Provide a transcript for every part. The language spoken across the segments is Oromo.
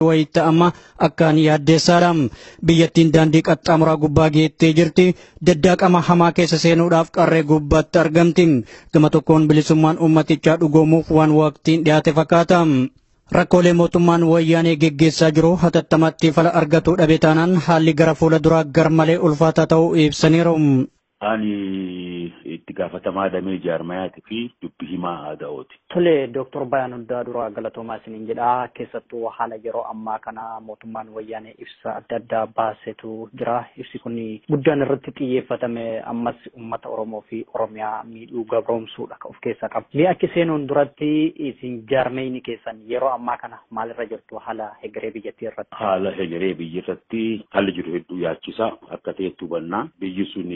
wayita amma akkaan yaaddeessaadha. Biyyattiin daandii qaxxaamuraa gubbaa geettee jirti. Daddaaqama hamaa keessa seenuudhaaf qarree gubbaatti argamti. Gama tokkoon bilisummaan uummatichaa dhugoomuuf waan waqtiin dhiyaate fakkaata. Rakkoolee mootummaan wayyaanee geggeessaa jiru hatattamaatti fala argatuu dhabe taanaan haalli gara fuula duraa garmalee ulfaataa ta'uu ibsaniiru. Ani itti gaafatamaa damee jaarmayaati fi dubbi himaa aadaa'ooti. Tole Dooktor Bayaan Hundaa dura galatoomaa isiniin jedha. Keessattuu haala yeroo ammaa kana mootummaan wayyaanee ibsa adda addaa baasetu jira. Ibsi kun guddaan irratti xiyyeeffatame ammas uummata Oromoo fi Oromiyaa miidhuu gabroomsuudha of keessaa qaba. Mee akka seenuun duratti isin jaarmeyni keessan yeroo ammaa kana maalirra jirtu haala hegeree biyyattii irratti? Haala hegeree biyya irratti haalli jiru hedduu yaachisa. Akka ta'etti hubannaa biyyi sun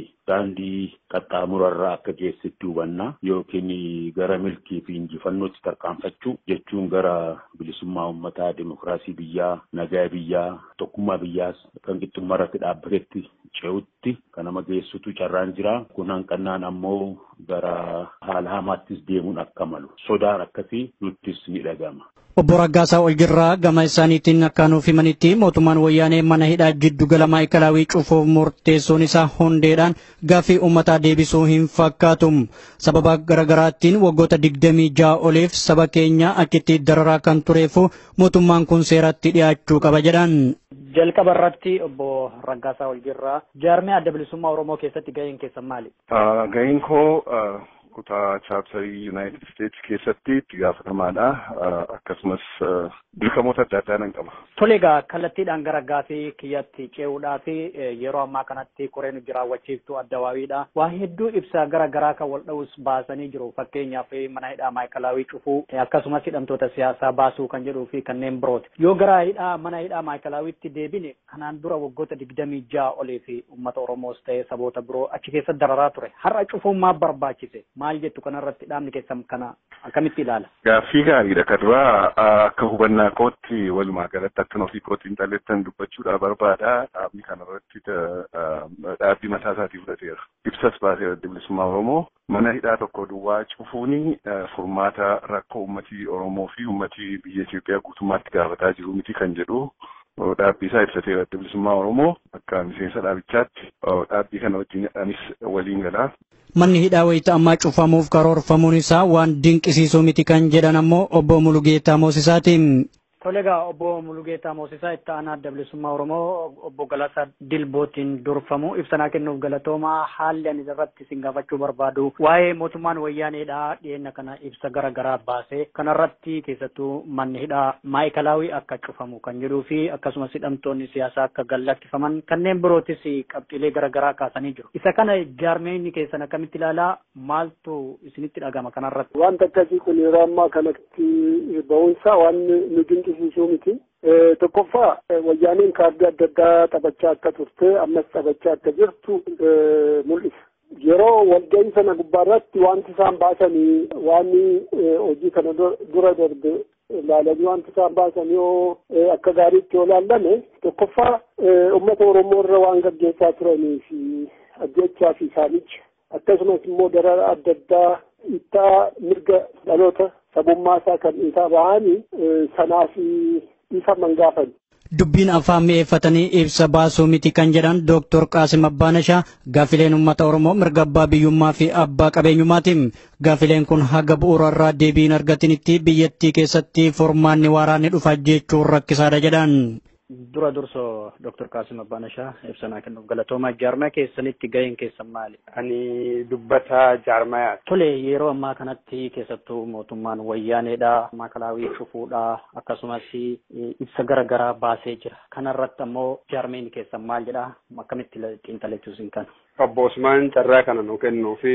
daandii qaxxaamurarraa akka geessetti hubannaa yookiin gara milkii fi injifannootti tarkaanfachuu jechuun gara bilisummaa uummataa, dimokiraasii biyyaa, nagaa biyyaa, tokkummaa biyyaas kan qixxummaa irratti dhaabbatetti ce'utti kan nama geessutu carraan jira. Kun hanqannaan ammoo gara haala hamaattis deemuun akka malu sodaan akkasii nuttis ni dhagama. Obbo Raggaasaa Oljirraa gama isaaniitiin akka nuuf himanitti mootummaan wayyaanee mana hidhaa jiddu gala maayikalaawii cufuuf murteessuun isaa hundeedhaan gaaffii uummataa deebisuu hin fakkaatu. Sababa garagaraattiin waggoota digdamii ja'a oliif saba keenya achitti dararaa kan tureefu mootummaan kun seeratti dhiyaachuu qaba jedhan. Jalqaba irratti obbo Raggaasaa Oljirraa jaarmee adda bilisummaa Oromoo keessatti gaheen keessan maali? Gaheen koo kutaa chaapsarii Yuunaayitid Isteetsi keessatti itti gaafatamaadha. Akkasumas dirqamoota adda addaa nan qaba. Tole egaa kallattiidhaan gara gaafii kiyyatti ce'uudhaaf yeroo ammaa kanatti koreen hojii raawwachiiftuu addawaawiidha. Waa hedduu ibsaa gara garaa kan wal dha'us baasanii jiru. Fakkeenyaaf mana hidhaa maayikalaawii cufuu akkasumas hidhamtoota siyaasaa baasuu kan jedhuu fi kanneen birooti. Yoo gara hidhaa mana hidhaa maayikalaawiitti deebine kanaan dura waggoota digdamii ja'a olii fi uummata Oromoos ta'ee saboota biroo achi keessa dararaa ture. Har'a cufuun maal barbaachise? Maal jettu kanarratti dhaabni keessan kana akkamitti ilaala? Gaaffii gaariidha. Kan duraa akka hubannaa kootti walumaa galatti akkan ofii kootti hin xalleettan dubbachuudha barbaada. Dhaabni kanarratti dhaabbii mataa isaatii fudhateera. Ibsas baasee adda bilisummaa Oromoo mana hidhaa tokko duwwaa cufuuni furmaata rakkoo uummatii Oromoo fi uummatii biyya Itoophiyaa guutummaatti gaafataa jiru miti kan jedhu dhaabbii isaa ibsateera adda bilisummaa Oromoo akka miseensa dhaabichaatti dhaabbii kana wajjin anis waliin galaa. Manni hidhaa wayita ammaa cufamuuf karoorfamuun isaa waan dinqisiisuu miti kan jedhan ammoo obbo Mulugeetaa Moosisaatiin. Tole egaa obbo Mulugeetaa Moosisaa itti aanaa adda bilisummaa Oromoo obbo Galasaa Dilbootiin durfamu ibsanaa kennuuf galatoomaa haalli ani irratti isin gaafachuu barbaadu waa'ee mootummaan wayyaaneedhaa dhiyeenya kana ibsa gara garaa baasee kanarratti keessattuu manni hidhaa maayikalaawii akka cufamu kan jedhuu fi akkasumas hidhamtoonni siyaasaa akka gallakkifaman kanneen birootis qabxiilee gara garaa kaasanii jiru. Isa kana jaarmeenyi keessan akkamitti ilaalaa maaltu isinitti dhagama kanarratti? Wanta akkasii kun yeroo ammaa kanatti ba'uunsaa waan nu dinqisiisuu miti. Tokkoffaa wayyaaniin kaardii adda addaa taphachaa akka turte ammas taphachaa akka jirtu mul'isa. Yeroo walgahii sana gubbaarratti wanti isaan baasanii waan hojii kana dura darbe ilaalanii wanti isaan baasan yoo akka gaariitti yoo laallame tokkoffaa uummata Oromoo irra waan gaggeessaa turanii fi ajjechaa fi saamicha akkasumas immoo darara adda addaa ittaa mirga dhaloota sabummaa isaa kan isaa bahanii sanaaf isa mangaafan. Dubbiin afaan mi'eeffatanii ibsa baasuu miti kan jedhan Dooktor Qaasim Abbaanashaa gaafileen uummata Oromoo mirga abbaa biyyummaa fi abbaa qabeenyummaatiin gaafileen kun haga bu'uurarraa deebiin argatinitti biyyattii keessatti furmaanni waaraa ni dhufa jechuun rakkisaadha jedhan. Dura dursoo Dr. Qaasim Abbaanashaa ibsanaa kennuuf galatoomaa jaarmaa keessanitti gaheen keessan maali? Ani dubbataa jaarmayaa. Tole yeroo ammaa kanatti keessattuu mootummaan wayyaaneedha maakalaawii cufuudha akkasumas ibsa gara garaa baasee jira. Kanarratti ammoo jaarmeen keessan maal jedha akkamitti xiinxalachuu isin kana? Obbo Usmaan carraa kana nu kennuu fi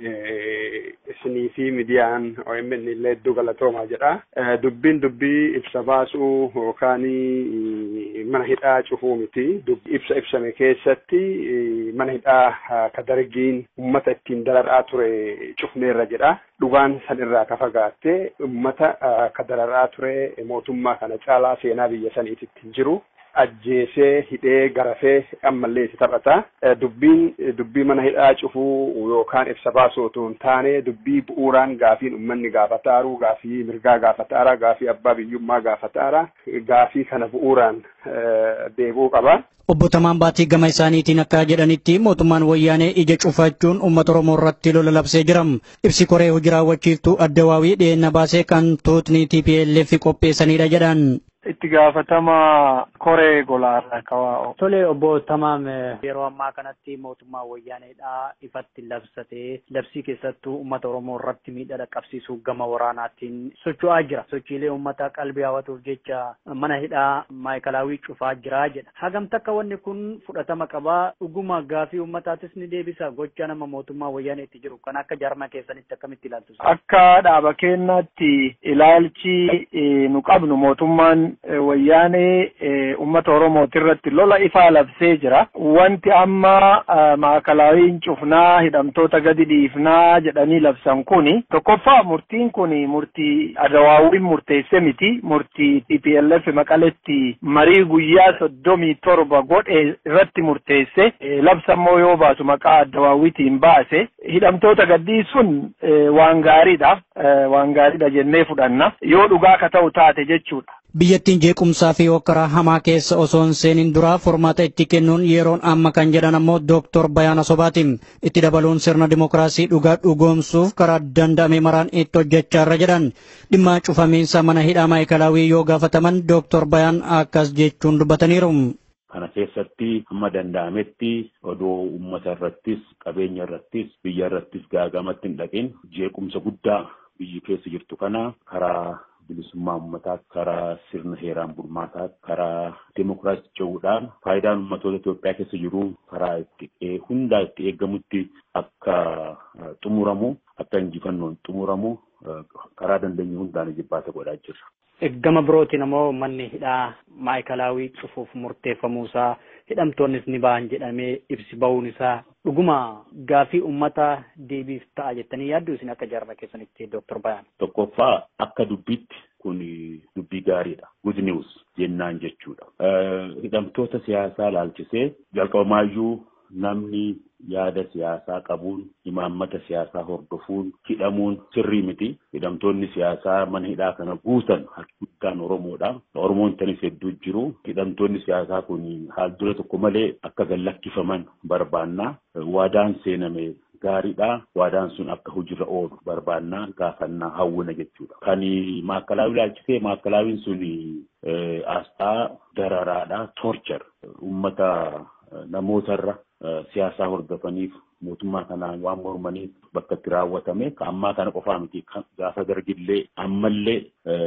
isinii fi midiyaan OMN illee hedduu galatoomaa jedha. Dubbiin dubbii ibsa baasuu yookaan mana hidhaa cufuu miti. Ibsa ibsame keessatti mana hidhaa ka dargiin uummata ittiin dararaa ture cufneerra jedha. Dhugaan san irraa ka fagaatte uummata ka dararaa ture mootummaa kana caalaa seenaa biyya saniititti hin jiru. ajjeesee hidhee garafee ammallee itti taphata. Dubbiin dubbii mana hidhaa cufuu yookaan ibsa baasuu otoo hin taane dubbii bu'uuraan gaafiin uummanni gaafataaru gaafii mirgaa gaafataara gaafii abbaa biyyummaa gaafataara gaafii kana bu'uuraan deebi'uu qaba. Obbo Tamaan Baatii gama isaaniitiin akka jedhanitti mootummaan wayyaanee ija cufachuun uummata Oromoo irratti lola labsee jira. Ibsi koree hojii raawwachiiftuu addawaawii dhiyeenya baasee kan tuutni TPLF qopheessanidha jedhan. itti gaafatama koree golaarraa kawaa'u. Tole obbo Tamaam yeroo ammaa kanatti mootummaa wayyaaneedhaa ifatti labsatee labsii keessattuu uummata Oromoo irratti miidhaa dhaqqabsiisuu gama waraanaatiin socho'aa jira. Sochiilee uummataa qalbii hawwatuuf jecha mana hidhaa maayikalaawii cufaa jira jedha. Hagam takka wanni kun fudhatama qabaa dhuguma gaafii uummataatis ni deebisa gocha nama mootummaa wayyaaneetti jiru kan akka jaarmaa keessanitti akkamitti ilaaltu? Akka dhaaba keenyaatti ilaalchi nu qabnu mootummaan wayyaanee uummata Oromooti irratti lola ifaa labsee jira. Wanti amma maakalaawiin cufnaa hidhamtoota gadi dhiifnaa jedhanii labsan kuni tokkoffaa murtiin kuni murtii adawaawiin murteesse miti. Murtii TPLF maqaletti marii guyyaa soddomii torba godhe irratti murteesse labsammoo yoo baasu maqaa adawaawiitiin baase hidhamtoota gadhiisuun waan gaariidha. Waan gaariidha jennee fudhanna. Yoo dhugaa ka ta'u taate jechuudha. Biyyattiin jeequmsaa fi hokkaraa hamaa keessa osoo hin seenin duraa furmaata itti kennuun yeroon amma kan jedhan ammoo Dooktor Bayaana Sobaatiin itti dabaluun sirna dimokiraasii dhugaa dhugoomsuuf karaa danda'ame maraan itti hojjechaarra jedhan dhimma cufamiinsa mana hidhaa maayikalaawii yoo gaafataman Dooktor Bayaan akkas jechuun dubbataniiru. Kana keessatti hamma danda'ametti odoo uummata irrattis qabeenya irrattis biyya irrattis gaagamatti hin dhaqin jeequmsa guddaa biyyi keessa jirtu kana karaa bilisummaa uummataa karaa sirna heeraan bulmaataa karaa demokiraasii ce'uudhaan faayidaan uummatoota Itoophiyaa keessa jiru karaa itti hundaa itti eeggamutti akka xumuramu akka injifannoon xumuramu karaa dandeenye hundaan jibbaata godhaa jirra. Gama birootiin ammoo manni hidhaa maayikalaawii cufuuf murteeffamuusaa hidhamtoonnis ni ba'an jedhamee ibsi ba'uun isaa dhuguma gaafii ummata deebiif ta'a jettanii yaaddu isin akka jaarma keessanitti Dooktor Bayaan. Tokkoffaa akka dubbitti kun dubbii gaariidha. Good news jennaan jechuudha. Hidhamtoota siyaasaa laalchisee jalqabamaayyuu namni yaada siyaasaa qabuun imaammata siyaasaa hordofuun hidhamuun sirrii miti. Hidhamtoonni siyaasaa mana hidhaa kana guutan harki guddaan Oromoodha. Oromoon tanis hedduu jiru. Hidhamtoonni siyaasaa kun haal dura tokko malee akka gallakkifaman barbaannaa. Waadaan seename gaariidha. Waadaan sun akka hojiirra oolu barbaannaa gaafannaa hawwina jechuudha. Kan maakalaawii ilaalchisee maakalaawiin sun asxaa dararaadha. Torchar uummata namootarra siyaasaa hordofaniif mootummaa kanaan waan mormaniif bakka itti raawwatame ammaa kana qofaa miti gaafa dargillee ammallee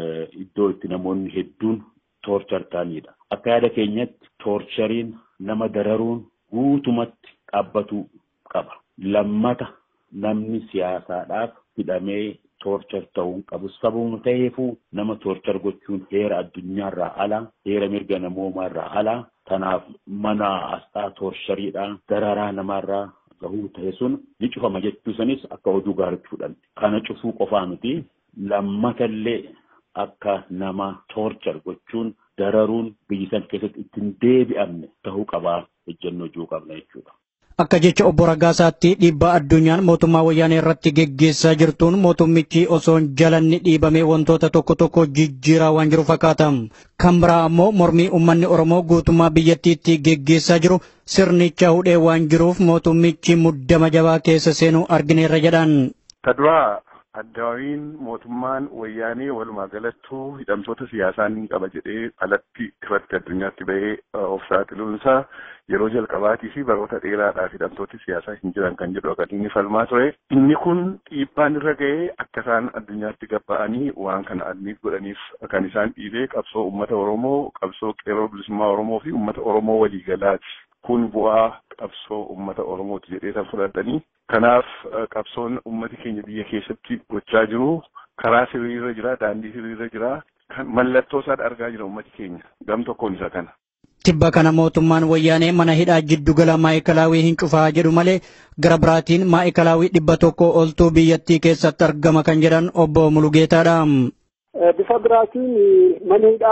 iddoo itti namoonni hedduun toorchar ta'anidha. Akka yaada keenyatti toorchariin nama dararuun guutumatti dhaabbatu qaba. Lammata namni siyaasaadhaaf hidhamee toorchar ta'uun qabu sababuma ta'eefuu nama toorchar gochuun heera addunyaarraa ala heera mirga namoomaarraa ala kanaaf mana asxaa toorchariidhaan dararaa namaarraa gahuu ta'e sun ni cufama jechuu sanis akka oduu gaariitti fudhanne. Kana cufuu qofaa miti lammatallee akka nama toorchar gochuun dararuun biyyi san keessatti ittiin deebi'amne ta'uu qabaa ejjennoo jiru qabna jechuudha. Akka jecha obbo Raggaasaatti dhiibbaa addunyaan mootummaa wayyaanee irratti geggeessaa jirtuun mootummichi osoo hin jalanni dhiibamee wantoota tokko tokko jijjiiraa waan jiru fakkaata. Kan biraa ammoo mormii uummanni Oromoo guutummaa biyyattiitti geggeessaa jiru sirnicha hudhee waan jiruuf mootummichi muddama jabaa keessa seenuu argineerra jedhan. Ta duraa addaawiin mootummaan wayyaanee walumaa galattuu hidhamtoota siyaasaa ni qaba jedhee alatti irratti addunyaatti bahee of saaxiluunsaa yeroo jalqabaatii fi baroota dheeraadhaaf hidhamtooti siyaasaa hin jiran kan jedhu akka inni falmaa ture. Inni kun dhiibbaan irra ga'ee akka isaan addunyaatti gabba'anii waan kana adniif godhaniif kan isaan dhiibee qabsoo uummata Oromoo, qabsoo qeerroo bilisummaa Oromoo fi uummata Oromoo waliigalaati. Kun bu'aa qabsoo uummata Oromooti jedhee kan fudhatanii. Kanaaf qabsoon uummati keenya biyya keessatti gochaa jiru karaa sirriirra jira, daandii sirriirra jira. Mallattoo isaa argaa jira uummati keenya. Gam tokkoon isa kana. Tibba kana mootummaan wayyaanee mana hidhaa jiddugala maayikalaawii hin cufaa jedhu malee gara biraatiin maayikalaawii dhibba tokko oltuu biyyattii keessatti argama kan jedhan obbo Mulugeetaadha. Bifa biraatiin mana hidhaa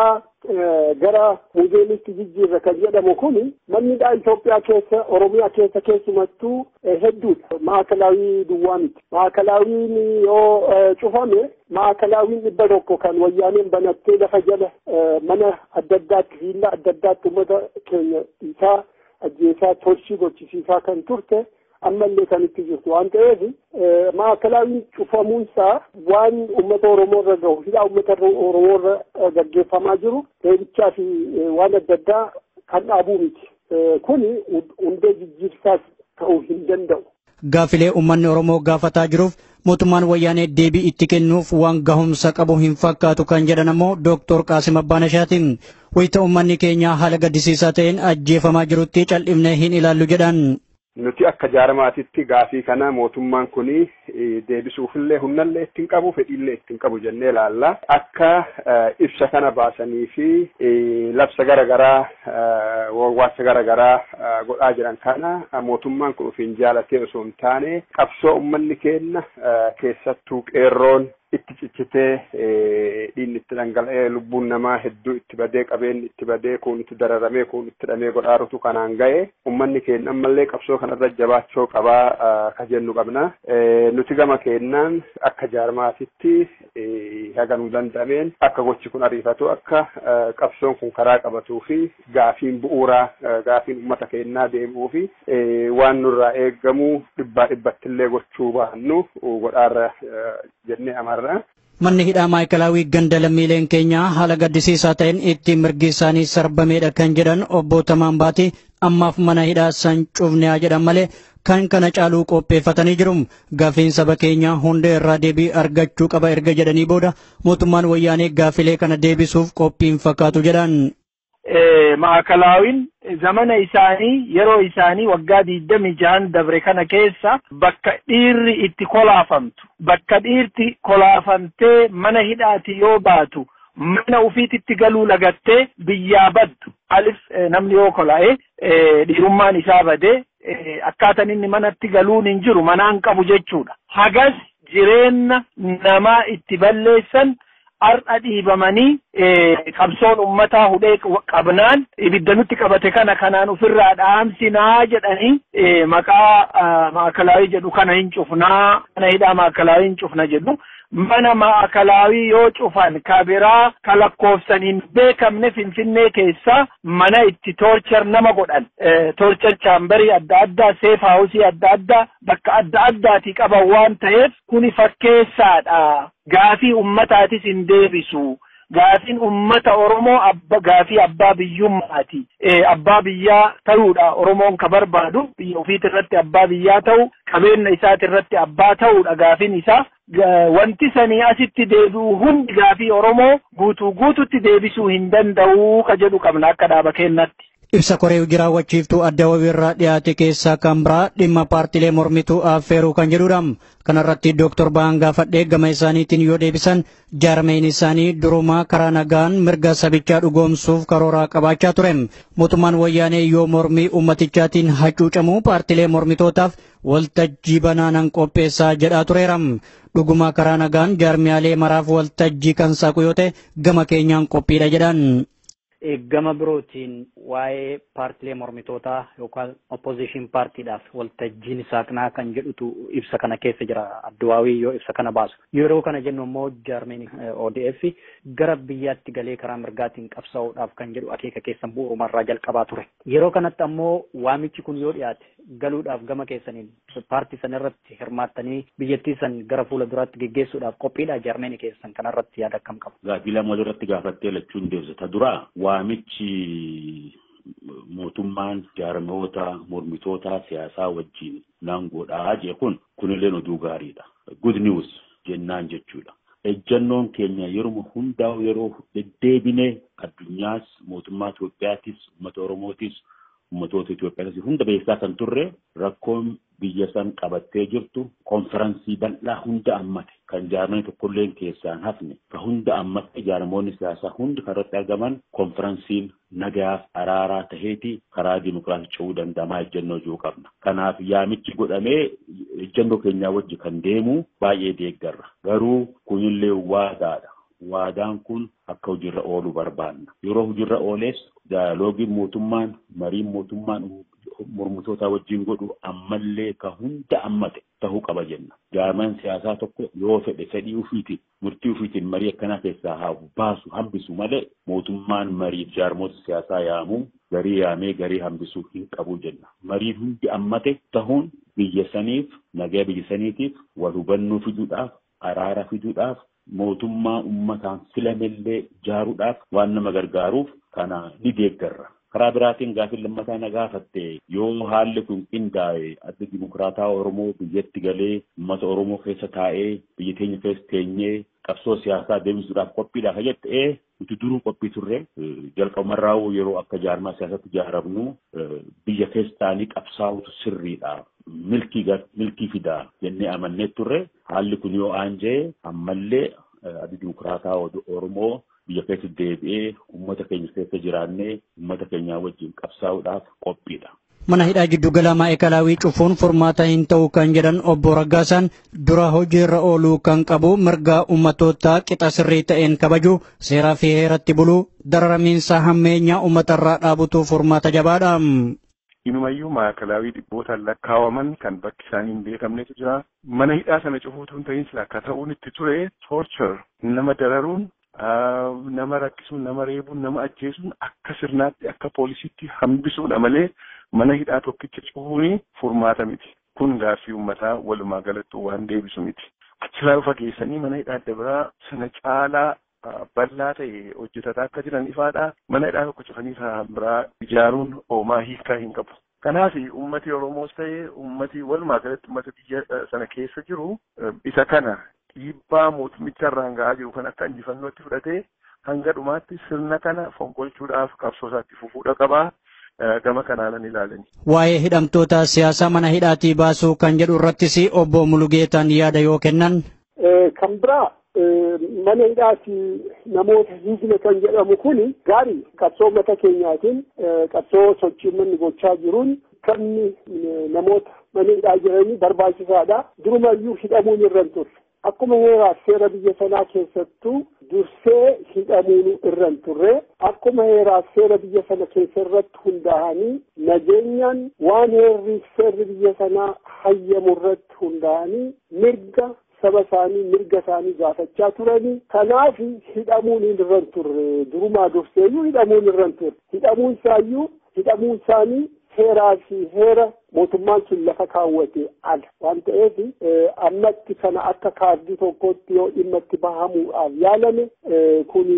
gara muuzeemitti jijjiirra kan jedhamu kun mannidhaa Itoophiyaa keessa Oromiyaa keessa keessumattuu hedduudha. Maakalaawii duwwaa miti. Maakalaawiin yoo cufame maakalaawiin dhibba tokko kan wayyaaneen banattee lafa jala mana adda addaatti viillaa adda addaatti uummata keenya isaa ajjeesaa tolchii gochisiisaa kan turte ammallee kan itti jirtu waan ta'eef maakalaawiin cufamuunsaa waan uummata Oromoo irra gahu hidhaa uummata Oromoo irra gaggeeffamaa jiru deebichaa fi waan adda addaa kan dhaabuu miti. Kuni hundee jijjiirsaas ta'uu hin danda'u. Gaafilee uummanni Oromoo gaafataa jiruuf mootummaan wayyaanee deebii itti kennuuf waan gahumsa qabu hin fakkaatu kan jedhan ammoo Dooktor Qaasim Abbaanashaatiin wayita uummanni keenya haala gaddisiisaa ta'een ajjeefamaa jirutti cal'ifnee hin ilaallu jedhan. Nuti akka jaarmaatitti gaafii kana mootummaan kuni deebisuufillee humnallee ittiin qabu fedhiillee ittiin qabu jennee ilaalla. Akka ibsa kana baasanii fi labsa garaagaraa wawwaasa garaagaraa godhaa jiran kana mootummaan kun ofiin jaalatee osoo hin taane qabsoo uummanni keenya keessattuu qeerroon itti cichitee dhiigni itti dhangala'ee lubbuun namaa hedduu itti badee qabeenyi itti badee kun itti dararamee kun itti hidhamee godhaarutu kanaan ga'e ummanni keenya ammallee qabsoo kanarra jabaachuu qabaa ka jennu qabna. Nuti gama keenyaan akka jaarmaatitti haga nu danda'ameen akka gochi kun ariifatu akka qabsoon kun karaa qabatuu fi gaafiin bu'uuraa gaafiin uummata keenyaa deemuu fi waan nurraa eeggamu dhibbaa dhibbattillee gochuu baannu godhaarra jennee amarra. Manni hidhaa maayikalaawii ganda lammiileen keenyaa haala gaddisiisaa ta'een ittiin mirgi isaanii sarbameedha kan jedhan obbo Tamaan Baati ammaaf mana hidhaa san cufnee jedhan malee kan kana caaluu qopheeffatanii jiru. Gaafiin saba keenyaa hunda irraa deebii argachuu qaba erga jedhanii booda mootummaan wayyaanee gaafilee kana deebisuuf qophiin fakkaatu jedhan. Maakalaawin zamana isaanii yeroo isaanii waggaa digdami jahan dabre kana keessa bakka dhiirri itti kolaafamtu bakka dhiirti kolaafamtee mana hidhaati yoo baatu mana ufiititti galuu lagattee biyyaa baddu alif namni yoo kola'e dhiirummaan isaa badee akkaataan inni manatti galuun hin jiru manaan qabu jechuudha. Hagas jireenya namaa itti balleessan har'a dhiibamanii qabsoon ummataa hudhee qabnaan ibidda nutti qabate kana kanaan ofirraa dhaamsinaa jedhanii maqaa maakalaawii jedhu kana hin cufnaa mana hidhaa maakalaawii hin cufna jedhu mana maakalaawii yoo cufan kabiraa ka lakkoofsan hin beekamne finfinnee keessa mana itti toorchar nama godhan toorchar chaambarii adda addaa seef haawusii adda addaa bakka adda addaatii qaban waan ta'eef kuni fakkeessaadha. gaafii ummataatis hin deebisu gaafiin ummata oromoo abba gaafii abbaa biyyummaati abbaa biyyaa ta'uudha oromoon ka barbaadu biyya ofiit irratti abbaa biyyaa ta'u qabeenya isaati irratti abbaa ta'uudha gaafiin isaa wanti sanii asitti deebi'u hundi gaafii oromoo guutuu guututti deebisuu hin danda'u ka jedhu qabna akka dhaaba keenyatti. Ibsa koree jiraawwachiiftuu adda wabiirraa dhiyaate keessaa kan biraa dhimma paartilee mormituu affeeruu kan jedhudha. Kanarratti Dooktor Ba'aan gaafadhee gama isaaniitiin yoo deebisan jaarmeen isaanii durumaa karaa nagaan mirga sabichaa dhugoomsuuf karooraa qabaachaa ture. Mootummaan wayyaanee yoo mormii ummatichaatiin hacuucamu paartilee mormitootaaf waltajjii banaanan qopheessaa jedhaa tureera. Dhugumaa karaa nagaan jaarmiyaalee maraaf waltajjii kan saaqu yoo ta'e gama keenyaan qophiidha jedhan. gama birootiin waa'ee paartilee mormitootaa yookaan opposition paartiidhaaf waltajjiin saaqnaa kan jedhutu ibsa kana keessa jira adduwaawii yoo ibsa kana baasu yeroo kana jennu immoo jaarmeen ODF gara biyyaatti galee karaa mirgaatiin qabsaa'uudhaaf kan jedhu akeeka keessan bu'uurumarraa jalqabaa ture yeroo kanatti ammoo waamichi kun yoo dhiyaate galuudhaaf gama keessaniin paartii san irratti hirmaattanii biyyattii san gara fuula duraatti geggeessuudhaaf qophiidha jaarmeen keessan kanarratti yaada akkam qabu. Gaaffii lama irratti gaafattee lachuun deebisata duraa waamichi mootummaan jaarmoota mormitoota siyaasaa wajjin naangoodhaa jee kun kunillee oduu gaariidha. Good news jennaan jechuudha. Ejjannoon keenya yeroo hundaa yeroo deddeebinee addunyaas mootummaa Itoophiyaatis uummata Oromootis uummatoota Itoophiyaatis hunda beeksisaa kan turre rakkoon biyya san qabattee jirtu konferansii bal'aa hunda ammate kan jaarmanii tokkolleen keessaan hafne ka hunda ammate jaarmoonni siyaasaa hundi kan irratti argaman konferansiin nagayaaf araaraa taheeti karaa dimokiraasii ce'uu danda'amaa ejjennoo jiru qabna. Kanaaf yaamichi godhamee ejjennoo keenyaa wajji kan deemu baay'ee deeggarra. Garuu kunillee waadaadha. waadaan kun akka hojiirra oolu barbaanna. Yeroo hojiirra ooles daaloogiin mootummaan mariin mootummaan mormitoota wajjin godhu ammallee ka hunda ammate tahuu qaba jenna. Jaarmaan siyaasaa tokko yoo fedhe fedhii ufiitiin murtii ufiitiin marii akkanaa keessaa haa baasu hambisu malee mootummaan mariif jaarmoota siyaasaa yaamuu garii yaamee garii hambisuu hin qabu jenna. Mariin hundi ammate tahuun biyya saniif nagaa biyya saniitiif wal hubannoo fiduudhaaf araara fiduudhaaf mootummaa ummataan filamellee ijaaruudhaaf waan nama gargaaruuf kana ni deeggarra. karaa biraatiin gaafii lammataa na gaafatte yoo haalli kun qindaa'e adda dimokiraataa Oromoo biyyatti galee uummata Oromoo keessa taa'ee biyya teenya keessa teenyee qabsoo siyaasaa deemsisuudhaaf qophiidha ka jette ee nuti duruu qophii turre jalqabumarraa yeroo akka jaarmaa siyaasatti ijaaramnu biyya keessa taa'anii qabsaa'utu sirriidha. Milkii milkii fidaa jennee amannee turre haalli kun yoo aanjee ammallee adda dimokiraataa Oromoo biyya keessa deebi'ee uummata keenya keessa jiraannee uummata keenyaa wajjin qabsaa'uudhaaf qophiidha. Mana hidhaa jiddu galaa maa'ikalaawii cufuun furmaata hin ta'u kan jedhan obbo Raggaasaan dura hojiirra ooluu kan qabu mirgaa uummatootaa qixa sirrii ta'een kabaju seeraa fi heeratti buluu dararamiinsa hammeenyaa uummatarraa dhaabutu furmaata jabaadha. Inumayyuu maakalaawii dhibbootaan lakkaawaman kan bakki isaanii hin beekamnetu jira. Mana hidhaa sana cufuutu hin ta'in sila akka ta'uun itti ture torture nama dararuun nama rakkisuun nama reebuun nama ajjeesuun akka sirnaatti akka poolisiitti hambisuudha malee mana hidhaa tokkicha cufuun furmaata miti. Kun gaaffii uummataa walumaa galatti waan deebisu miti. Achirraa dhufa geessanii mana hidhaa adda biraa sana caalaa bal'aa ta'e hojjetataa akka jiran ifaadha. Mana hidhaa tokko cufanii kan biraa ijaaruun oomaa hiikaa hin qabu. Kanaaf uummati Oromoos ta'e uummati walumaa galatti uummata biyya sana keessa jiru isa kana dhiibbaa mootummicha irraan ga'aa jiru kan akka injifannootti fudhatee hanga dhumaatti sirna kana fonqolchuudhaaf qabsoo isaatti fufuudha qabaa. Gama kanaanan ilaalani. Waa'ee hidhamtoota siyaasaa mana hidhaatii baasuu kan jedhu irrattis obbo Mulugeetaan yaada yoo kennan. Kan biraa mana hidhaati namoota hiikne kan jedhamu kuni gaarii qabsoo mata keenyaatiin qabsoo sochii manni gochaa jiruun kan namoota mana hidhaa jiranii barbaachisaadha. Durumayyuu hidhamuun irra hin turre. Akkuma heeraaf seera biyya sanaa keessattuu dursee hidhamuun irra hin turre akkuma heeraaf seera biyya sana keessa irratti hundaa'anii nageenyaan waan heerri seerri biyya sanaa hayyamu irratti hundaa'anii mirga saba isaanii mirga isaanii gaafachaa turanii kanaaf hidhamuun irra hin turre durumaa durseeyyuu hidhamuun irra hin turre hidhamuun isaayyuu hidhamuun isaanii seeraa fi heera mootummaan sun lafa kaawwate ala waan ta'eef ammatti kana akka kaardii tokkotti yoo dhimma itti bahamuudhaaf yaalame kun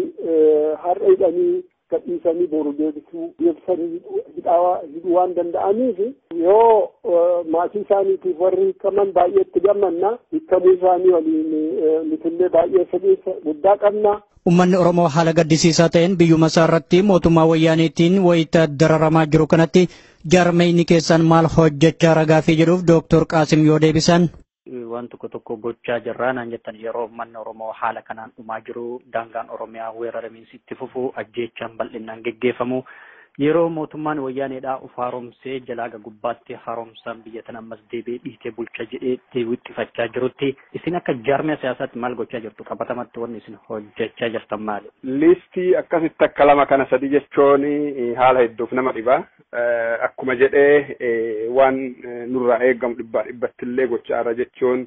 har'a hidhanii gadhiisanii boru deebisuu deebisanii hidhuu waan danda'aniif yoo maatii isaaniitiif warri hiikaman baay'ee itti gammanna hiikamuu isaanii waliin nutillee baay'ee fedhiisa guddaa qabna. Uummanni Oromoo haala gaddisiisaa ta'een biyyuma isaa irratti mootummaa wayyaaniitiin wayita dararamaa jiru kanatti jaarmeyni keessan maal hojjechaa ragaafii jedhuuf Dooktor Qaasim yoo deebisan. waan tokko tokko gochaa jirraa naan jettan yeroo uummanni Oromoo haala kanaan dhumaa jiru daangaan Oromiyaa weeraramiinsi itti fufu ajjeechaan bal'inaan geggeeffamu yeroo mootummaan wayyaaneedhaa uf haaromsee jalaaga gubbaatti haaromsaan biyya tana ammas deebi'ee dhiitee bulcha jedhee deewwixxifachaa jirutti isin akka jaarmiyaa siyaasaatti maal gochaa jirtu qabatamatti wanni isin hojjechaa jirtan maali? Liistii akkasitti akka lama kana sadi jechuun haala hedduuf nama dhiba. Akkuma jedhee waan nurraa eegamu dhibbaa dhibbatti illee gochaa irra jechuun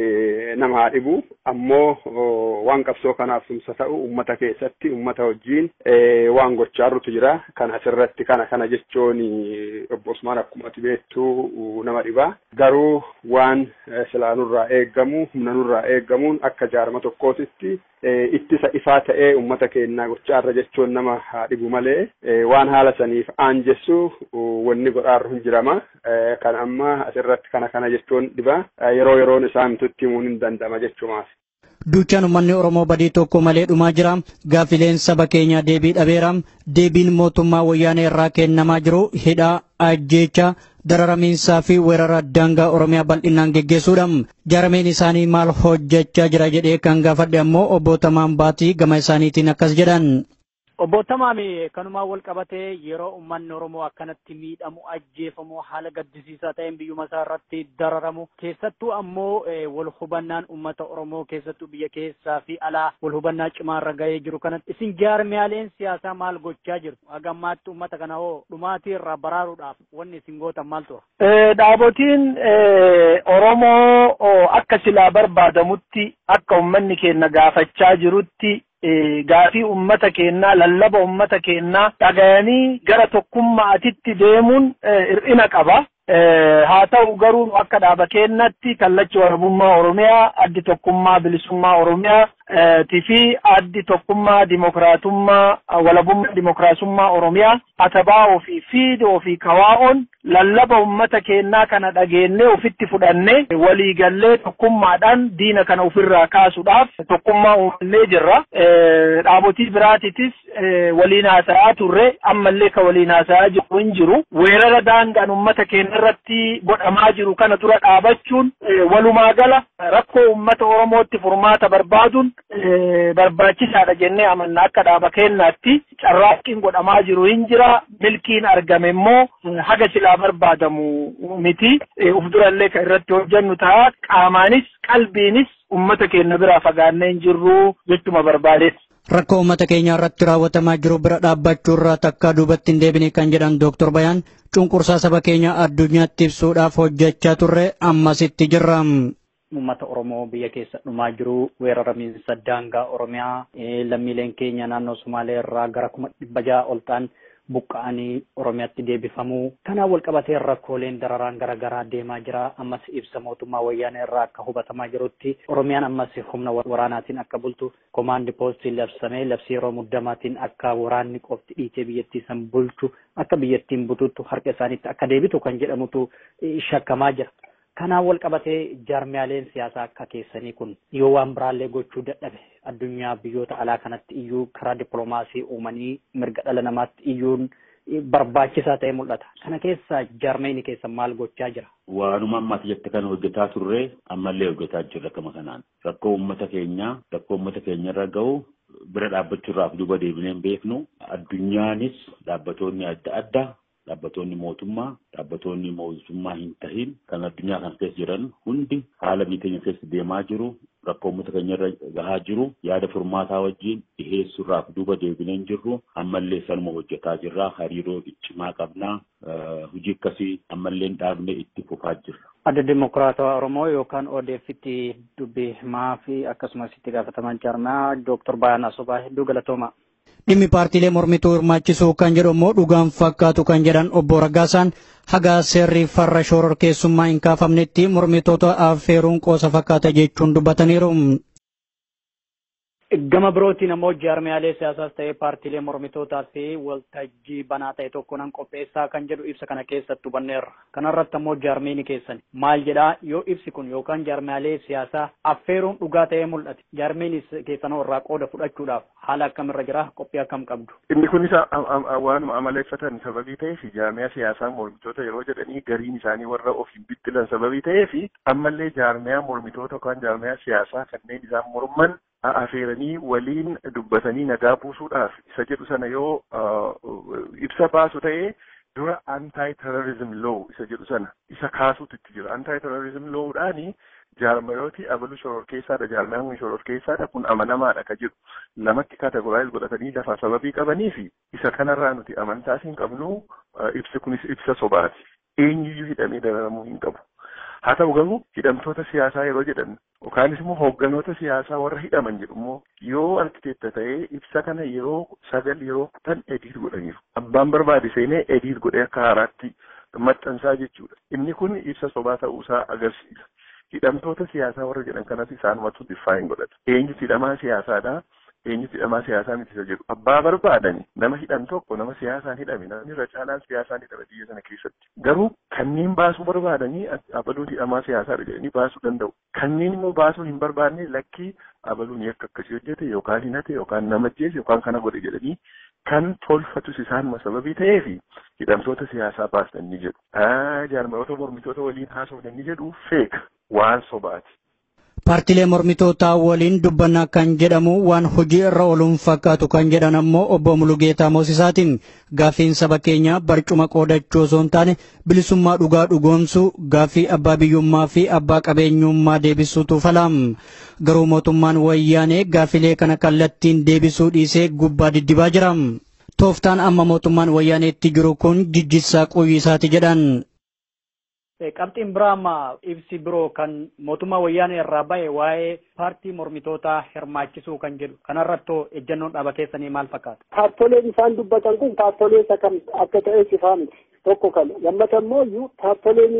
nama haa dhibu. Ammoo waan qabsoo kanaaf tumsa ta'u uummata keessatti uummata wajjin waan gochaa jirrutu jira. Kan asirratti kana kana jechuun obbo Usmaan akkuma beektu nama dhiba. Garuu waan silaa nurraa eegamu humna nurraa eegamuun akka jaarma tokkootitti ittisa ifaa ta'ee uummata keenyaa gochaa irra jechuun nama haa dhibu malee waan haala saniif aanjessu wanni godhaarra hin jirama. Kan amma asirratti kana kana jechuun dhiba. Yeroo yeroon isaa mitutti himuun hin danda'ama jechuumaaf. Duuchaan uummanni Oromoo badii tokko malee dhumaa jira. Gaaffileen saba keenyaa deebii dhabeera. Deebiin mootummaa wayyaanee irraa kennamaa jiru hidhaa ajjeechaa dararamiinsaa fi weerara daangaa Oromiyaa bal'inaan geggeessuudha. Jaarmeen isaanii maal hojjechaa jira jedhee kan gaafadhe ammoo obbo Tamaan Baatii gama isaaniitiin akkas jedhan. Obbo Tamaami kanumaa wal qabatee yeroo uummanni Oromoo akkanatti miidhamu ajjeefamu haala gaddisiisaa ta'een biyyuma isaa irratti dararamu keessattuu ammoo wal hubannaan uummata Oromoo keessattuu biyya keessaa fi alaa wal hubannaa cimaa irra gahee jiru kanatti isin jaarmiyaaleen siyaasaa maal gochaa jirtu hagammaatti uummata kana hoo dhumaatii irraa baraaruudhaaf wanni isin gootan maal tura? Dhaabotiin Oromoo akka silaa barbaadamutti akka uummanni keenya gaafachaa jirutti gaafii ummata keenyaa lallaba ummata keenyaa dhagayanii gara tokkummaatitti deemuun hir'ina qaba. haa ta'u garuu akka dhaaba keenyatti kallachi warabummaa Oromiyaa addi tokkummaa bilisummaa Oromiyaa fi addi tokkummaa dimokiraatummaa walabummaa dimokiraasummaa Oromiyaa atabaa ofii fiide ofii kawaa'oon lallaba ummata keenyaa kana dhageennee ofitti fudhannee waliigallee tokkummaadhaan diina kana ofirraa kaasuudhaaf tokkummaa uumannee jirra. Dhaabotii biraatitis waliin haasa'aa turre ammallee ka waliin haasa'aa jiru hin jiru. Weerara daangaan ummata keenya irratti godhamaa jiru kana dura dhaabachuun walumaa gala rakkoo ummata Oromootti furmaata barbaaduun barbaachisaadha jennee amanna akka dhaaba keenyaatti carraaqqiin godhamaa jiru hin jira milkiin argame immoo haga silaa barbaadamu miti uf durallee kan irratti hojjennu ta'a qaamaanis qalbiinis ummata keenya biraa fagaannee hin jirru jechuma barbaadeessa. Rakkoo uummata keenya irratti raawwatamaa jiru bira dhaabbachuu irraa takka duubatti hin deebine kan jedhan Dooktor Bayaan cunqursaa saba keenya addunyaatti ibsuudhaaf hojjechaa turre ammasitti jirra. Uummata Oromoo biyya keessa dhumaa jiru weeraramiinsa daangaa Oromiyaa lammiileen keenya naannoo Sumaalee irraa gara kuma dhibba ja'a ol ta'an buqqa'anii Oromiyaatti deebifamuu. Kanaan wal qabatee rakkooleen dararaan garaagaraa deemaa jira. Ammas ibsa mootummaa wayyaanee irraa akka hubatamaa jirutti Oromiyaan ammas humna waraanaatiin akka bultu komaandi poostii labsamee labsii yeroo muddamaatiin akka waraanni qofti dhiitee biyyattii san bulchu akka biyyattiin bututtu harka isaaniitti akka deebitu kan jedhamutu shakkamaa jira. Kanaan wal qabatee jaarmiyaaleen siyaasaa akka keessanii kun yoo waan biraallee gochuu dadhabe addunyaa biyyoota alaa kanatti iyyuu karaa dippiloomaasii uumanii mirga dhala namaatti iyyuun barbaachisaa ta'e mul'ata. Kana keessa jaarmeeni keessa maal gochaa jira? Waanuma ammaati jette kana hojjetaa turre ammallee hojjetaa jirra kama kanaan. Rakkoo uummata keenyaa rakkoo uummata keenya irra gahu bira dhaabbachuurraaf duuba deebinee hin beeknu. Addunyaanis dhaabbatoonni adda addaa dhaabbatoonni mootummaa dhaabbatoonni mootummaa hin tahin kan addunyaa kana keessa jiran hundi haala biyya keenya keessa deemaa jiru rakkoo uummata keenya irra gahaa jiru yaada furmaataa wajjin dhiheessuurraaf duuba deebinee hin jirru ammallee sanuma hojjetaa jirra hariiroo cimaa qabnaa hojii akkasii ammallee dhaabne itti fufaa jirra. Adda Dimokiraatawaa Oromoo yookaan ODF'tti dubbii himaa fi akkasumas itti gaafataman jaarmaa Dooktor Bayaan Asobaa hedduu galatooma. dhimmi paartiilee mormituu hirmaachisuu kan jedhu immoo dhugaan fakkaatu kan jedhan obbo Raggaasaan haga seerri farra shoror keessummaa hin kaafamnetti mormitoota affeeruun qoosa fakkaata jechuun dubbataniiru. Gama birootiin ammoo jaarmiyaalee siyaasaas ta'ee paartiilee mormitootaa fi waltajjii banaa ta'e tokko nan qopheessaa kan jedhu ibsa kana keessatti hubanneerra. Kanarratti ammoo jaarmiini keessan maal jedhaa yoo ibsi kun yookaan jaarmiyaalee siyaasaa affeeruun dhugaa ta'ee mul'ate jaarmiinis keessanoo irraa qooda fudhachuudhaaf haala akkamirra jira qophii akkam qabdu. Inni kunis waanuma amaleeffatan sababii ta'eef jaarmiyaa siyaasaa mormitoota yeroo jedhanii gariin isaanii warra ofiin bittilan sababii ta'eef ammallee jaarmiyaa mormitoota yookaan jaarmiyaa siyaasaa kanneen isaan morman afeeranii waliin dubbatanii nagaa buusuudhaaf isa jedhu sana yoo ibsa baasu ta'ee dura anti terrorism law isa jedhu sana isa kaasuutu itti jira anti terrorism lawdhaani jaarmayooti abalu shoror keessaadha jaarmayaan kun shoror keessaadha kun amanamaadha ka jedhu lamatti kategoraayiz godhatanii lafa sababii qabanii fi isa kanarraa nuti amantaas hin qabnu ibsi kunis ibsa sobaati eenyuyyuu hidhamee dararamuu hin qabu haa ta'u garuu hidhamtoota siyaasaa yeroo jedhan yookaanis immoo hoogganoota siyaasaa warra hidhaman jedhu immoo yoo argiteetta ta'ee ibsa kana yeroo sagal yeroo kudhan ediit godhaniiru abbaan barbaade seenee ediit godhee akka haaraatti maxxansaa jechuudha inni kun ibsa sobaa ta'uusaa agarsiisa hidhamtoota siyaasaa warra jedhan kanas isaanumatu diffaayin godhata eenyu hidhamaa siyaasaadha eenyu hidhamaa siyaasaa miti isa jedhu abbaa barbaadani nama hidhan tokko nama siyaasaan hidhame namni irra caalaan siyaasaan hidhame biyya sana keessatti garuu kanneen baasuu barbaadanii abaluun hidhamaa siyaasaadha jedhanii baasuu danda'u kanneen immoo baasuu hin barbaanne lakkii abaluun yakka akkasii hojjete yookaan hinate yookaan nama ajjeese yookaan kana godhe jedhanii kan tolfatus isaanuma sababii ta'eefi hidhamtoota siyaasaa baastan ni jedhu jaarmayoota mormitoota waliin haasofnan ni jedhu feeka waan sobaati. Paartilee mormitootaa waliin dubbannaa kan jedhamu waan hojii irra ooluun fakkaatu kan jedhan ammoo obbo Mulugeetaa Moosisaatiin gaafiin saba keenya barcuma qoodachuu osoo hin taane bilisummaa dhugaa dhugoomsuu gaafii abbaa biyyummaa fi abbaa qabeenyummaa deebisuutu falaam. Garuu mootummaan wayyaanee gaafilee kana kallattiin deebisuu dhiisee gubbaa diddibaa jira. Tooftaan amma mootummaan wayyaaneetti jiru kun jijjiirraa quyyisaati jedhan. Qabxiin biraa amma ibsi biroo kan mootummaa wayyaanee irraa ba'e waa'ee paartii mormitootaa hirmaachisuu kan jedhu kanarrattoo ejjannoon dhaaba keessanii maal fakkaata? Paartoleen isaan dubbatan kun paartolee isa kam akka ta'e sifaa miti. Tokko kana lammata immoo iyyuu paartoleen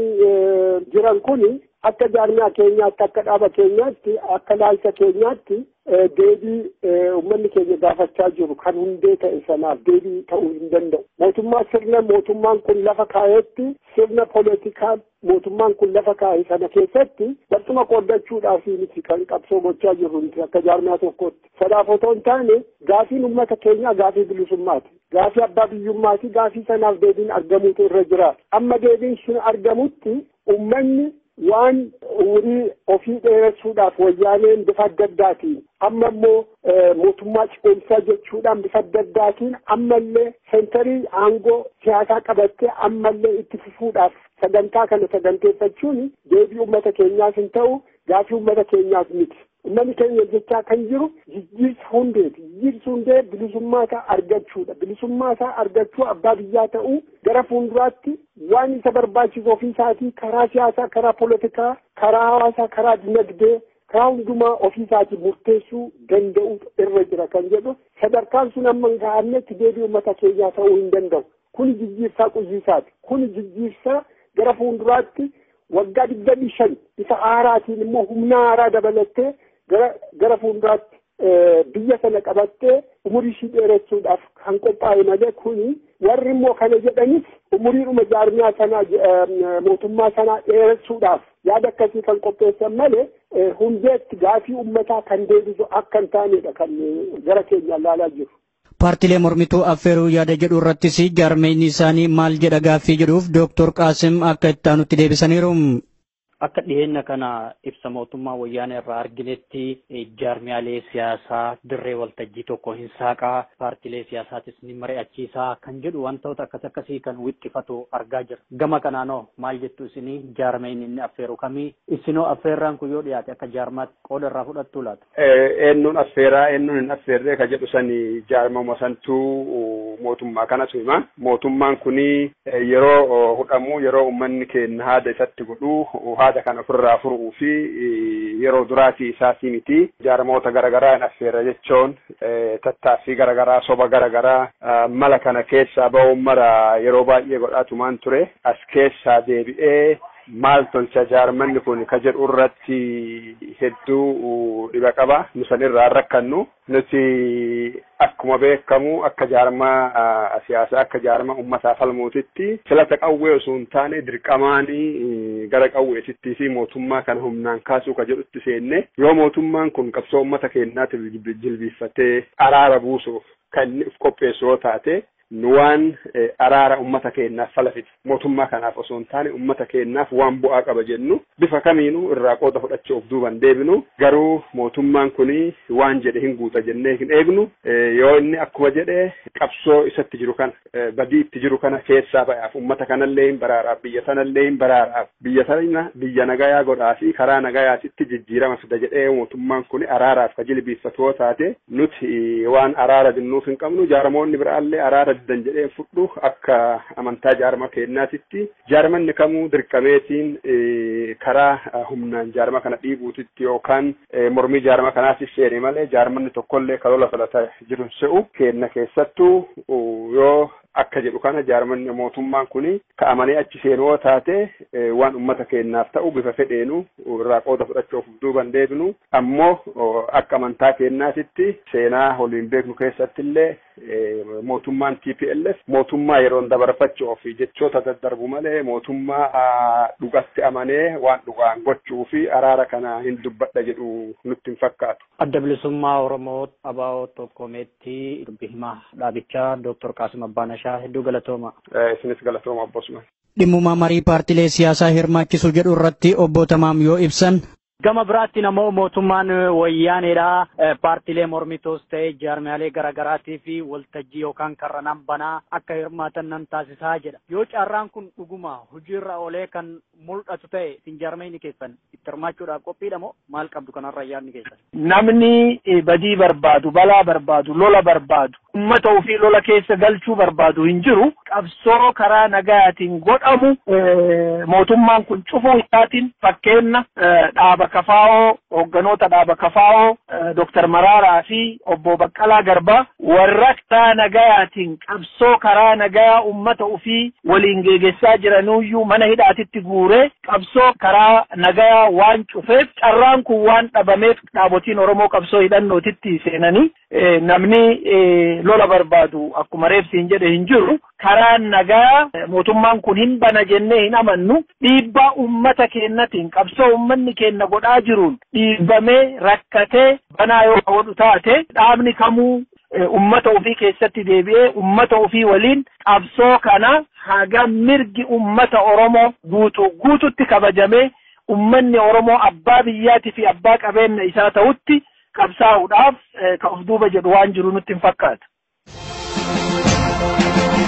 jiran kun akka jaarmiyaa keenyaatti akka dhaaba keenyaatti akka laalcha keenyaatti deebii uummanni keenya gaafachaa jiru kan hundee ta'e sanaaf deebii ta'uu hin danda'u. Mootummaa sirna mootummaan kun lafa kaa'etti sirna poolitikaa mootummaan kun lafa kaa'e sana keessatti barcuma qooddachuudhaaf miti kan qabsoo gochaa jirru miti akka jaarmiyaa tokkotti. Sanaaf otoo hin taane gaafiin uummata keenyaa gaafii bilisummaati. Gaafii abbaa biyyummaati gaafii sanaaf deebiin argamuutu irra jira. Amma deebiin sun argamutti uummanni waan umurii ofii dheeressuudhaaf wayyaaneen bifa adda addaatiin amma immoo mootummaa ce'umsaa jechuudhaan bifa adda addaatiin ammallee seentarii aangoo siyaasaa qabattee ammallee itti fufuudhaaf sagantaa kana saganteeffachuun deebii uummata keenyaas hin ta'u gaafii uummata keenyaas miti. Uummanni keenya jechaa kan jiru jijjiirsa hundeeti. Jijjiirsi hundee bilisummaa isaa argachuudha. Bilisummaa isaa argachuu abbaa biyyaa ta'uu gara fuulduraatti waan isa barbaachisu ofii isaatii karaa siyaasaa, karaa poolitikaa, karaa hawaasaa, karaa dinagdee, karaa hundumaa ofii isaatii murteessuu danda'u irra jira kan jedhu sadarkaan sun amma hin gahannetti deebii uummata keenyaa ta'uu hin danda'u. Kuni jijjiirsaa quyyisaati. Kuni jijjiirsaa gara fuulduraatti waggaa digdamii shan isa haaraatiin immoo humna haaraa dabalattee gara gara fuulduraatti biyya sana qabattee umurii ishii dheeressuudhaaf kan qophaa'e malee kuni warri immoo kana jedhanis umuriidhuma jaarmiyaa sanaa mootummaa sanaa dheeressuudhaaf yaada akkasii kan qopheessan malee hundeetti gaafii uummataa kan deebisu akka hin taanedha kan gara keenya ilaalaa jiru. Paartilee mormituu affeeruu yaada jedhu irrattis jaarmeenyi isaanii maal jedha gaaffii jedhuuf Dooktor Qaasim akka itti aanutti deebisaniiru. Akka dhiyeenya kana ibsa mootummaa wayyaanee irraa arginetti jaarmiyaalee siyaasaa dirree waltajjii tokko hin saaqaa paartilee siyaasaatis ni mari'achiisaa kan jedhu wantoota akkas akkasii kan wixxifatu argaa jira. Gama kanaanoo maal jettu isinii jaarmeen inni affeeru kamii isinoo affeerraan kun yoo dhiyaate akka jaarmaatti qooda irraa fudhattuu laata? Eenyuun affeeraa eenyuun hin affeerree ka jedhu sani jaarmama santuu mootummaa kanatu hima. Mootummaan kuni yeroo hudhamu yeroo uummanni keenya haada isatti godhu haada kana ofirraa furuu fi yeroo duraatii isaati miti jaarmoota garaagaraa hin affeerra jechuun tattaaffii garaagaraa soba garaagaraa mala kana keessaa ba'uun mara yeroo baay'ee godhatumaan ture as keessaa deebi'ee maal tolcha jaarmanni kun ka jedhu irratti hedduu dhiba qaba nu san irraa rakkannu nuti akkuma beekamu akka jaarmaa siyaasaa akka jaarmaa uummataa falmuutitti filata qawwee osoo hin taane dirqamaanii gara qawweetittii fi mootummaa kana humnaan kaasuu ka jedhutti seenne yoo mootummaan kun qabsoo uummata keenyaatiif jilbiiffatee araara buusuuf kan inni uf qopheessu yoo taate nu waan araara ummata keenyaaf falafite mootummaa kanaaf osoo hin taane ummata keenyaaf waan bu'aa qaba jennu bifa kamiinuu irraa qooda fudhachuuf duuban deebinu garuu mootummaan kuni waan jedhe hin guuta jennee hin eegnu yoo inni akkuma jedhe qabsoo isatti jiru kana badii itti jiru kana keessaa ba'aaf ummata kanallee hin baraaraaf biyya sanallee hin baraaraaf biyya sana biyya nagayaa godhaa fi karaa nagayaatitti jijjiirama fida jedhee mootummaan kuni araaraaf ka jilbiiffatu yoo taate nuti waan araara dinnuuf hin qabnu jaarmoonni biraallee araara diddan jedheen fudhu akka amantaa jaarma keenyaatitti jaarmanni kamuu dirqameetiin karaa humnaan jaarma kana dhiibuutitti yookaan mormii jaarma kanaatiif seene malee jaarmanni tokkollee kalola falataa jiru se'u keenna keessattuu yoo akka jedhu kana jaarmanni mootummaan kuni ka'amanii achi seenuu yoo taate waan ummata keenyaaf ta'u bifa fedheenu irraa qooda fudhachuuf duuban deebinu ammoo akka amantaa keenyaatitti seenaa waliin beeknu keessatti illee mootummaan TPLF mootummaa yeroon dabarfachuuf jechoota daddarbu malee mootummaa dhugatti amanee waan dhugaan gochuu fi araara kana hin dubbadha jedhu nutti hin fakkaatu. Adda bilisummaa Oromoo Abaa'oo Tokkomeetti dubbi himaa dhaabichaa Dooktor Qaasim Abbaanashaa hedduu galatooma. Isinis galatooma abbosuma. Dhimmumaa marii paartilee siyaasaa hirmaachisuu jedhu irratti obbo Tamaam yoo ibsan Gama biraatti namoo mootummaan wayyaaneedha paartiilee mormitoos ta'e jaarmiyaalee garaagaraatii fi waltajjii yookaan karranaan banaa akka hirmaatan nan taasisaa jedha. Yoo carraan kun dhuguma hojiirra oolee kan mul'atu ta'e isin jaarmiyaan keessan itti hirmaachuudhaaf qophiidha moo maal qabdu kanarra yaadni keessan? Namni badii barbaadu, balaa barbaadu, lola barbaadu, uummata ofii lola keessa galchuu barbaadu hin jiru. Qabsoo karaa nagayaatiin godhamu mootummaan kun cufuu isaatiin fakkeenya dhaaba kafaa'oo hoogganoota dhaaba kafaa'oo Dooktar Maraaraa fi obbo Baqqalaa Garbaa warra karaa nagayaatiin qabsoo karaa nagayaa uummata ofii waliin geggeessaa jiranuyyuu mana hidhaatitti guuree qabsoo karaa nagayaa waan cufeef carraan kun waan dhabameef dhaabotiin Oromoo qabsoo hidhannootitti seenanii namni lola barbaadu akkuma reefsiin jedhe hin jiru karaa nagaa mootummaan kun hin bana jennee hin amannu dhiibbaa ummata keennatiin qabsoo ummanni keenna godhaa jiruun dhiibbamee rakkatee banaa yoo godhu taate dhaabni kamuu ummata ofii keessatti deebi'ee ummata ofii waliin qabsoo kana haga mirgi ummata Oromoo guutuu guututti kabajamee ummanni Oromoo abbaa biyyaatii fi abbaa qabeenya isaa ta'utti qabsaa'uudhaaf ka of duuba jedhu waan jiru nutti hin fakkaatu.